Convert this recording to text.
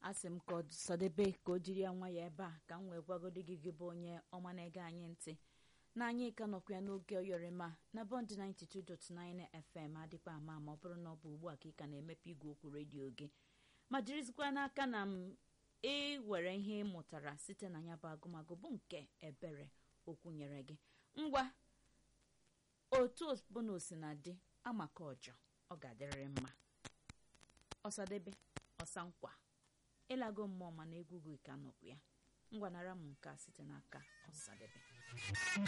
asị m ka ọsadebe ka o jiri ya nwa ya ebe a ka m wee gwagodi gị gị bụ onye ọma na-ege anyị ntị na anyị ka nọkwa ya n'oge oyorima na bọnd 92.9 fm adịkwa ama ma ọ bụrụ na ọ bụ ugbu a ka ị ka na-emepe igwe okwu redio gị ma jirizikwa n'aka na m ịwere ihe ị mụtara site na ya bụ agụmagụ bụ nke ebere okwu nyere gị ngwa otu ọbụla osinadị amaka ọjọ ọ ga-adịrịrị mma ọsadebe ọsa nkwa ịlago mmụọ mana egwu gị ka nọkwu ya ngwanara m nke a site n'aka ọsadebe